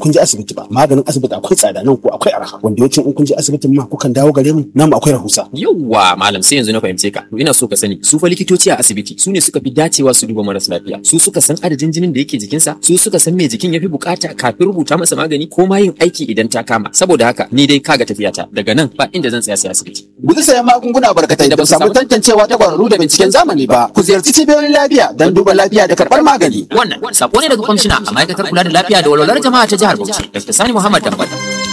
kun je asibiti ba maganin asibiti akwai tsada nan ko akwai arha wanda yawancin in kun je asibitin ma kukan dawo gare mu namu akwai rahusa Yawwa malam sai yanzu na fahimce ka. To ina so ka sani su fa likitoci a asibiti su ne suka fi dacewa su duba maras lafiya. Su suka san adadin jinin da yake jikinsa, su suka san me jikin ya fi bukata kafin rubuta masa magani ko ma yin aiki idan ta kama. Saboda haka ni dai kaga tafiyata daga nan ba inda zan tsaya sai asibiti. guji sayan magunguna barkatai da ba samu tantancewa ta kwararru da binciken zamani ba ku ziyarci cibiyoyin lafiya don duba lafiya da karɓar magani Wannan sako ne daga kwamishina a ma'aikatar kula da lafiya da walwalar jama'a ta jihar Bauchi, Dr. Sani Muhammad Dambata.